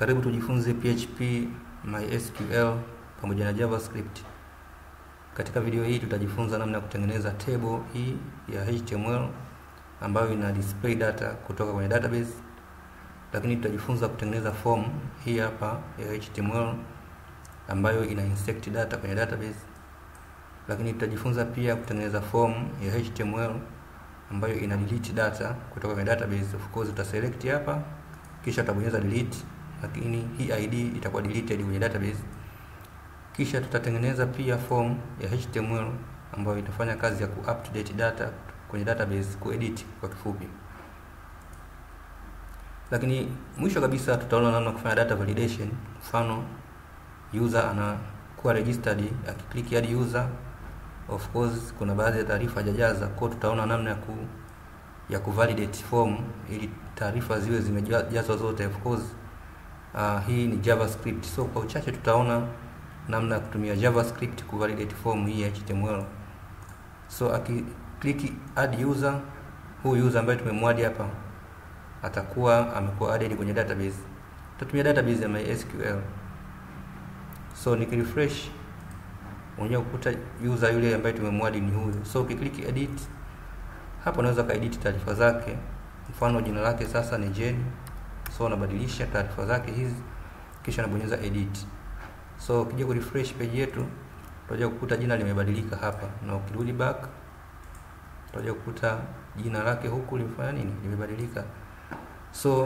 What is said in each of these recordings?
Karibu tujifunze PHP, MySQL pamoja na JavaScript. Katika video hii tutajifunza namna ya kutengeneza table hii ya HTML ambayo ina display data kutoka kwenye database, lakini tutajifunza kutengeneza form hii hapa ya HTML ambayo ina insert data kwenye database, lakini tutajifunza pia kutengeneza form ya HTML ambayo ina delete data kutoka kwenye database. Of course utaselect hapa kisha utabonyeza delete, lakini hii ID itakuwa deleted kwenye database. Kisha tutatengeneza pia form ya HTML ambayo itafanya kazi ya ku update data kwenye database, kuedit kwa kifupi. Lakini mwisho kabisa tutaona namna kufanya data validation. Mfano, user anakuwa registered, akiklik add user, of course kuna baadhi ya taarifa hajajaza, kwa tutaona namna ya ku ya kuvalidate form ili taarifa ziwe zimejazwa zote. Of course uh, hii ni JavaScript, so kwa uchache tutaona namna ya kutumia JavaScript kuvalidate form hii ya HTML. So akiklik add user, huyu user ambaye tumemwadi hapa atakuwa amekuwa added kwenye database. Tutatumia database ya MySQL. So nikirefresh unaweza kukuta user yule ambaye tumemwadi ni huyu. So ukiklik edit hapo unaweza kaedit taarifa zake. Mfano jina lake sasa ni Jane, so unabadilisha taarifa zake hizi, kisha unabonyeza edit. So ukija ku refresh page yetu utakuja kukuta jina limebadilika hapa, na ukirudi back utakuja kukuta jina lake huku limefanya nini, limebadilika. So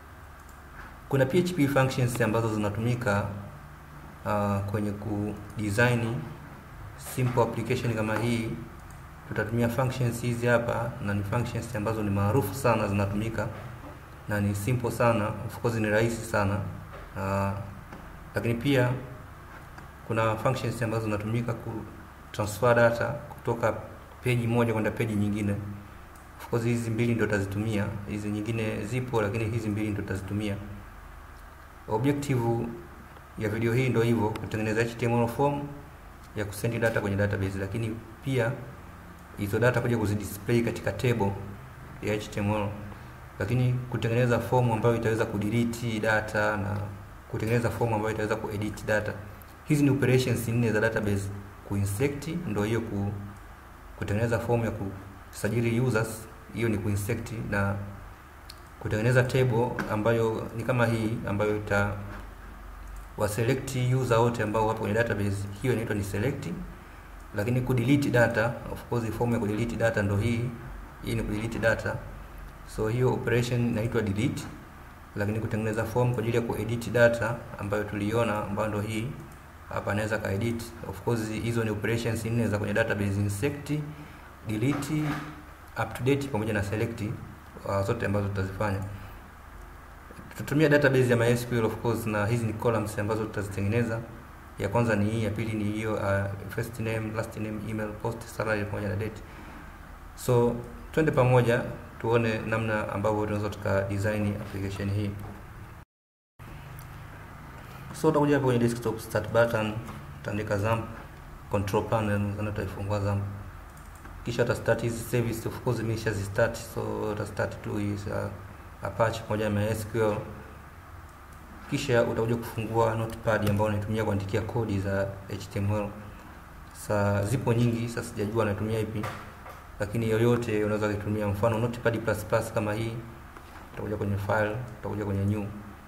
kuna PHP functions ambazo zinatumika uh, kwenye ku design simple application kama hii tutatumia functions hizi hapa, na ni functions ambazo ni maarufu sana, zinatumika na ni simple sana, of course ni rahisi sana uh, lakini pia kuna functions ambazo zinatumika ku transfer data kutoka peji moja kwenda peji nyingine. Of course hizi mbili ndio tutazitumia, hizi nyingine zipo, lakini hizi mbili ndio tutazitumia. Objective ya video hii ndio hivyo, kutengeneza HTML form ya kusend data kwenye database, lakini pia hizo data kuja kuzidisplay katika table ya HTML, lakini kutengeneza form ambayo itaweza kudelete data na kutengeneza form ambayo itaweza kuedit data. Hizi ni operations nne za database. Kuinsert ndio hiyo ku, kutengeneza form ya kusajili users, hiyo ni kuinsert, na kutengeneza table ambayo ni kama hii ambayo ita waselect user wote ambao wapo kwenye database, hiyo inaitwa ni select lakini kudelete data, of course form ya kudelete data ndo hii. Hii ni kudelete data, so hiyo operation inaitwa delete. Lakini kutengeneza form kwa ajili ya kuedit data ambayo tuliona, ambayo ndo hii hapa, anaweza ka edit. Of course hizo ni operations nne za kwenye database: insert, delete, update pamoja na select, uh, zote ambazo tutazifanya. Tutatumia database ya MySQL of course, na hizi ni columns ambazo tutazitengeneza ya kwanza ni hii, ya pili ni hiyo uh, first name, last name, email, post, salary pamoja na date. So twende pamoja tuone namna ambavyo tunaweza tuka design application hii. So utakuja hapo kwenye desktop start button, utaandika XAMPP control panel, na utaifungua XAMPP, kisha uta start hizi service. Of course mimi nishazi start, so uta start tu hii uh, Apache pamoja na MySQL kisha utakuja kufungua notepad ambayo unaitumia kuandikia kodi za HTML. Sa zipo nyingi, sasa sijajua natumia ipi, lakini yoyote unaweza kutumia. Mfano notepad plus plus kama hii, utakuja kwenye file, utakuja kwenye new.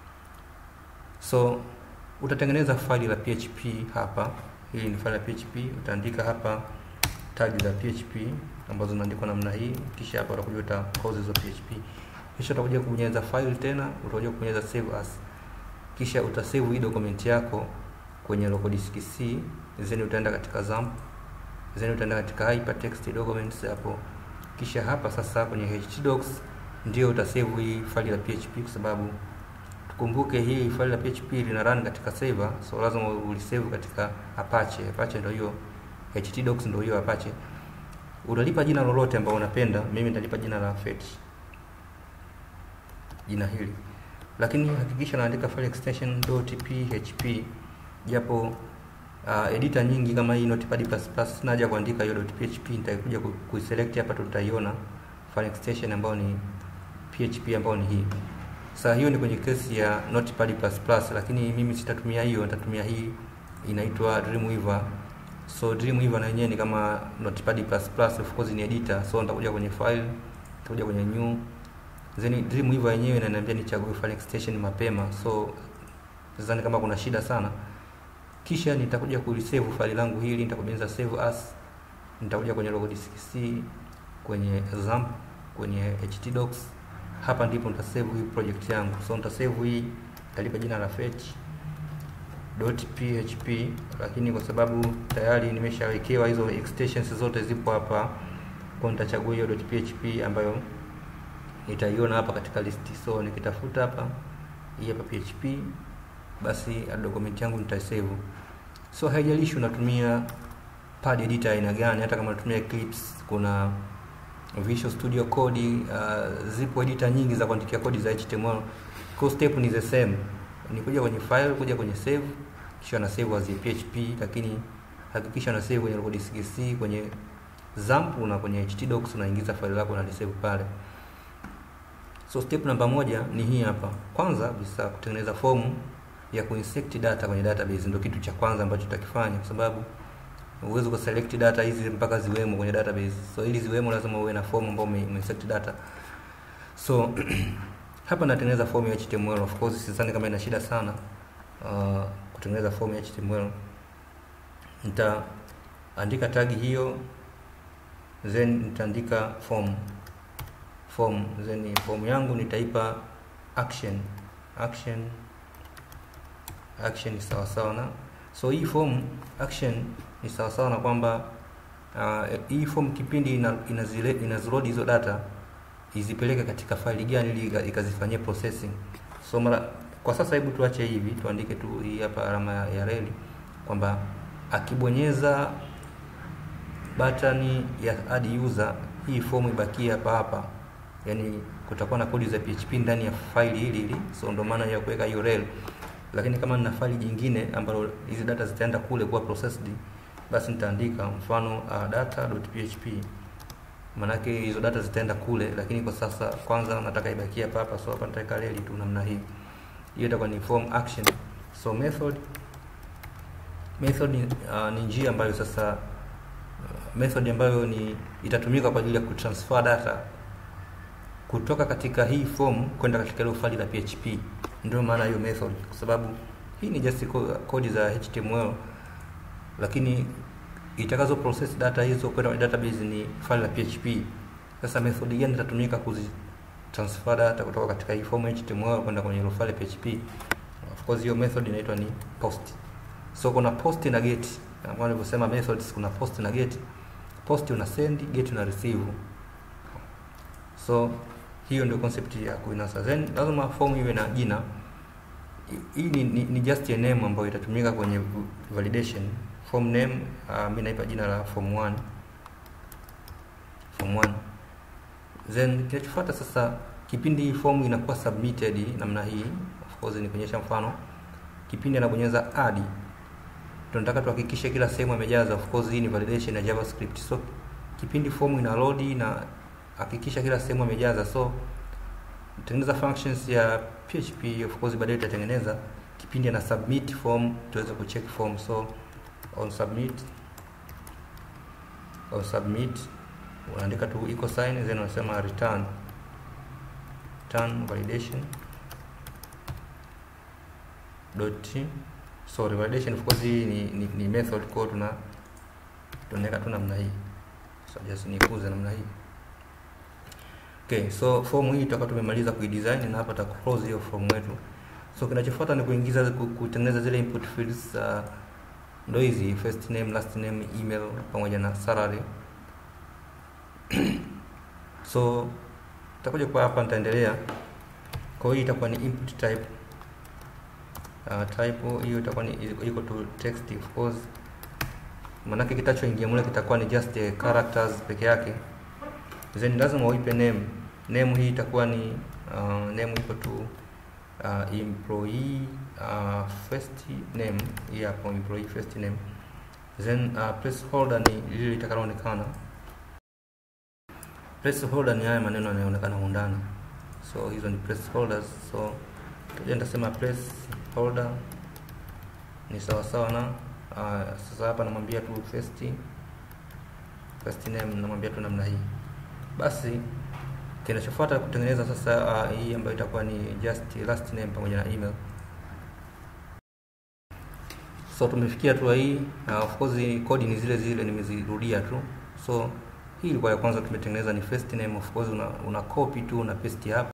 So utatengeneza faili la PHP hapa. Hili ni faili la PHP, utaandika hapa tag za PHP ambazo zinaandikwa namna hii, kisha hapa utakuja uta pause hizo PHP, kisha utakuja kubonyeza file tena, utakuja kubonyeza save as kisha utasave hii document yako kwenye local disk C, then utaenda katika XAMPP, then utaenda katika hypertext documents hapo. Kisha hapa sasa kwenye htdocs ndio utasave hii faili la PHP, kwa sababu tukumbuke hii faili la PHP lina run katika server, so lazima ulisave katika Apache. Apache ndio hiyo, htdocs ndio hiyo Apache. Utalipa jina lolote ambalo unapenda, mimi nitalipa jina la fetch, jina hili lakini hakikisha naandika file extension .php, japo uh, editor nyingi kama hii Notepad++ sina haja kuandika hiyo .php, nitakuja kuiselect hapa, tutaiona file extension ambayo ni PHP ambayo ni hii. Sasa hiyo ni kwenye kesi ya Notepad++, lakini mimi sitatumia hiyo, nitatumia hii inaitwa Dreamweaver. So Dreamweaver na yenyewe ni kama Notepad++, of course ni editor. So nitakuja kwenye file, nitakuja kwenye new. Then Dreamweaver yenyewe inaniambia nichague file extension mapema. So sidhani kama kuna shida sana. Kisha nitakuja kulisave file langu hili, nitakubonyeza save as. Nitakuja kwenye local disk C, kwenye XAMPP, kwenye htdocs hapa ndipo nitasave hii project yangu. So nitasave hii, nitalipa jina la fetch .php, lakini kwa sababu tayari nimeshawekewa hizo extensions zote zipo hapa, kwa nitachagua hiyo .php ambayo nitaiona hapa katika listi. So nikitafuta hapa hii hapa php, basi document yangu nitasave. So haijalishi unatumia pad editor aina gani, hata kama unatumia Eclipse, kuna Visual Studio Code, uh, zipo editor nyingi za kuandikia kodi za HTML. Kwa step ni the same. Ni kuja kwenye file, kuja kwenye save, kisha na save as PHP, lakini hakikisha na save kwenye local disk C, kwenye XAMPP na kwenye htdocs unaingiza file lako na save pale. So step namba moja ni hii hapa. Kwanza bisa kutengeneza form ya kuinsert data kwenye database, ndio kitu cha kwanza ambacho tutakifanya kwa sababu uweze ku select data hizi mpaka ziwemo kwenye database. So ili ziwemo lazima uwe na form ambayo umeinsert data. So hapa natengeneza form ya HTML. Of course sidhani kama ina shida sana uh, kutengeneza form ya HTML. Nitaandika tag hiyo then nitaandika form form then form yangu nitaipa action action action ni sawa sawa na so hii form action ni sawa sawa na kwamba uh, hii form kipindi ina, inazile inaziload hizo data izipeleke katika faili gani ili ikazifanyia processing. So mara kwa sasa, hebu tuache hivi, tuandike tu hii hapa alama ya, ya reli kwamba akibonyeza button ya add user, hii form ibakie hapa hapa, yani kutakuwa na kodi za PHP ndani ya faili hili hili. So ndio maana ya kuweka hiyo rel, lakini kama nina faili jingine ambalo hizi data zitaenda kule kuwa processed, basi nitaandika mfano uh, data.php manake hizo data zitaenda kule, lakini kwa sasa kwanza nataka ibakie hapa hapa. So hapa nitaweka reli tu namna hii, hiyo itakuwa ni form action. So method method uh, ni njia ambayo sasa uh, method ambayo ni itatumika kwa ajili ya kutransfer data kutoka katika hii form kwenda katika ile faili la PHP. Ndio maana hiyo method, kwa sababu hii ni just kodi za HTML, lakini itakazo process data hizo kwenda kwenye database ni file la PHP. Sasa method gani itatumika kuzi transfer data kutoka katika hii form HTML kwenda kwenye ile file PHP? Of course hiyo method inaitwa ni post. So kuna post na get. Kama nilivyosema methods kuna post na get. Post una send, get una receive. So hiyo ndio concept ya kuinasa. Then lazima form iwe na jina. Hii ni, ni, ni just a name ambayo itatumika kwenye validation form name uh, mimi naipa jina la form 1 form 1 then kinachofuata sasa kipindi hii form inakuwa submitted namna hii of course ni kuonyesha mfano kipindi anabonyeza add tunataka tuhakikishe kila sehemu amejaza of course hii ni validation ya javascript so kipindi form ina load na hakikisha kila sehemu amejaza so tengeneza functions ya php of course baadaye tutatengeneza kipindi ana submit form tuweze kucheck form so on submit on submit unaandika tu equal sign then unasema return return validation dot sorry validation of course hii ni, ni, ni method kwa tuna tunaweka tu namna hii so just nikuze namna hii okay so form hii tutakuwa tumemaliza kuidesign na hapa ta close hiyo form yetu so kinachofuata ni kuingiza kutengeneza zile input fields uh, ndo hizi first name last name email pamoja na salary so takuja kwa hapa nitaendelea kwa hiyo itakuwa ni input type uh, type hiyo itakuwa ni iko to text of course manake kitachoingia mule kitakuwa ni just uh, characters peke yake then lazima uipe name name hii itakuwa ni uh, name iko to uh, employee uh, first name hii hapo employee first name then uh, placeholder ni lile litakaloonekana placeholder ni haya maneno yanayoonekana undani so hizo ni placeholders so tuja nitasema placeholder ni sawa sawa na uh, sasa hapa namwambia tu first first name namwambia tu namna hii basi kinachofuata kutengeneza sasa uh, hii ambayo itakuwa ni just last name pamoja na email so tumefikia hatua hii uh, of course kodi ni zile zile nimezirudia tu so hii ilikuwa ya kwanza tumetengeneza ni first name of course una, una copy tu una paste hapa